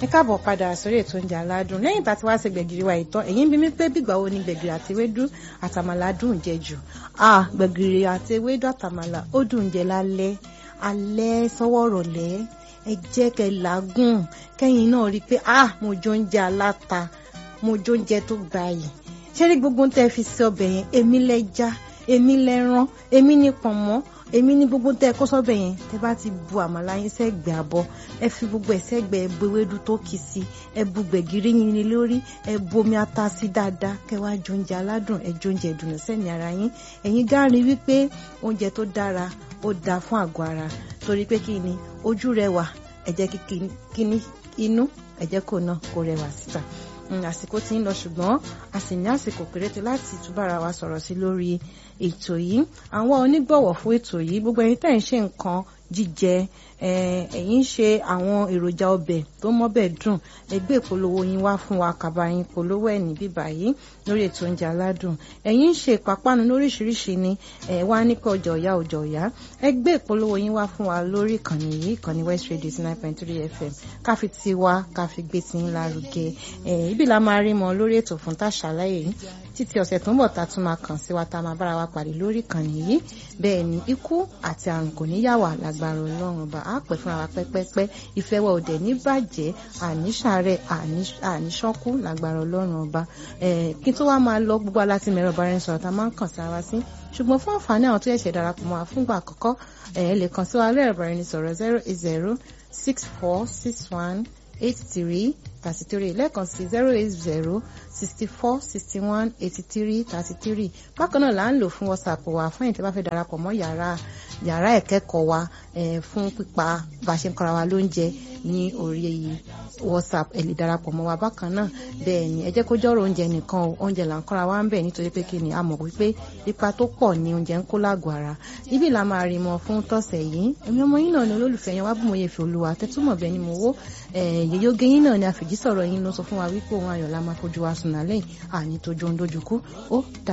ẹ káàbọ̀ padà sórí ètò oúnjẹ aládùn lẹ́yìn tá a ti wá ṣe gbẹ̀gìrì wa ìtàn ẹ̀yin bí mi pé bígbà wo ni gbẹ̀gìrì àti ewédú àtàmàlà dùn jẹ jù ah gbẹ̀gìrì àti ewédú àtàmàlà ó dùn jẹ lálẹ́ alẹ́ sọ́wọ́ rọ̀lẹ́ ẹ jẹ́ kẹ́ làágùn kẹ́yìn náà rí i pé ah mo jọ oúnjẹ aláta mo jọ oúnjẹ tó gbayì ṣé rí gbogbo tẹ́ fi sí ọbẹ̀ yẹn èmi lẹ́ja èmi lẹ́ran èmi ní pọ̀nmọ́ èmi ní gbogbo tẹ́ kó sọ́bẹ̀ yẹn tẹ́ bá ti bu àmàlà yín sẹ́gbẹ̀ẹ́ àbọ̀ ẹ fi gbogbo ẹ̀ sẹ́gbẹ̀ẹ́ ẹ bu ewédú tó kì sí ẹ bu gbẹ̀gìrì yín ní lórí ẹ bu omi ata sí dáadáa kẹ́ wá jẹ oúnjẹ aládùn ẹ jẹ oúnjẹ ìdùnnú sẹ́ni ara yín ẹ̀yin gáàrí wípé oúnjẹ tó dára ó dáa fún àgọ́ ara torí pé kí ni ojú rẹwà ẹ jẹ́ kí ní inú ẹ jẹ́ kó náà kó rẹwà síta àsìkò tí ń lọ ṣùgbọ́n a sì ní àsìkò péréte láti túbára wa sọ̀rọ̀ sí lórí ètò yìí àwọn onígbọ̀wọ̀ fún ètò yìí gbogbo ẹ̀yin tẹ́ ń ṣe nǹkan jíjẹ ẹ̀yin ń ṣe àwọn èròjà ọbẹ̀ tó mọ́bẹ̀ dùn ẹgbẹ́ ìpolówó yín wá fún wa kàbá yín polówó ẹ̀ ní bíbá yìí lórí ètò oúnjẹ aládùn ẹ̀yin ń ṣe ìpápánu lóríṣiríṣi ni ẹ̀ wá nípa ọjà ọ̀yá ọjà ọ̀yá ẹgbẹ́ ìpolówó yín wá fún wa lórí ìkànnì yìí ìkànnì West Radio nine point three FM káfi tiwa káfi gbé sí lárugẹ ibi la máa rí mọ lórí ètò fún tàṣàlàyé yìí títí ọ̀sẹ̀ tó ń bọ̀ tá a tún máa kàn sí wa tá a máa bára wa pàdé lórí ìkànnì yìí bẹ́ẹ̀ ni ikú àti àrùn kò ní yà wá lágbára ọlọ́run ọba á pẹ́ fúnra wa pẹ́pẹ́pẹ́ ìfẹ́ wa òdẹ̀ ní bàjẹ́ àníṣàárẹ̀ àníṣọ́kú lágbára ọlọ́run ọba kí n tó wá máa lọ gbogbo aláti mẹ́rọ bá rẹ̀ sọ̀rọ̀ tá a máa ń kàn sí ara sí ṣùgbọ́n fún àǹfààní àwọn tó yẹ̀ṣẹ̀ darapọ̀ mọ́ wa fúngbà àkọ́kọ́ ẹ̀ lè kàn sí wa lẹ́rọ̀ bá rẹ̀ sọ̀rọ̀ zero eight zero six four six one eight three thirty three lẹ́ẹ̀kan sí zero eight zero sixty four sixty one eighty three thirty three bákan náà là ń lò fún whatsapp wa fún ẹ̀yin tí bá fẹ́ darapọ̀ mọ́ yàrá yàrá ìkẹ́kọ̀ọ́ wa fún pípa bá a ṣe ń kọ́ra wa lóúnjẹ ní orí whatsapp ẹ lè darapọ̀ mọ́ wa bákan náà bẹ́ẹ̀ ni ẹ jẹ́ kó jọ́rọ̀ oúnjẹ nìkan o oúnjẹ là ń kọ́ra wa ń bẹ̀ nítorí pé kí ni a mọ̀ wípé ipa tó pọ̀ ni oúnjẹ ń kó lágọ̀ọ́ ara ibi là máa rí mọ fún tọ̀sẹ̀ yìí èmi ọmọ yín náà ni olólùfẹ́ yẹn wá bùnmọ̀ yẹn fi olúwa tẹ́túmọ̀ bẹ́ẹ̀ ni mo wó yèyé oge yín náà ni àfìjísọ̀rọ̀ yín ló sọ fún wa wípé òun ayọ̀ la máa fojú wa sùn nálẹ̀ àní tójú ohun dójú kú ó dà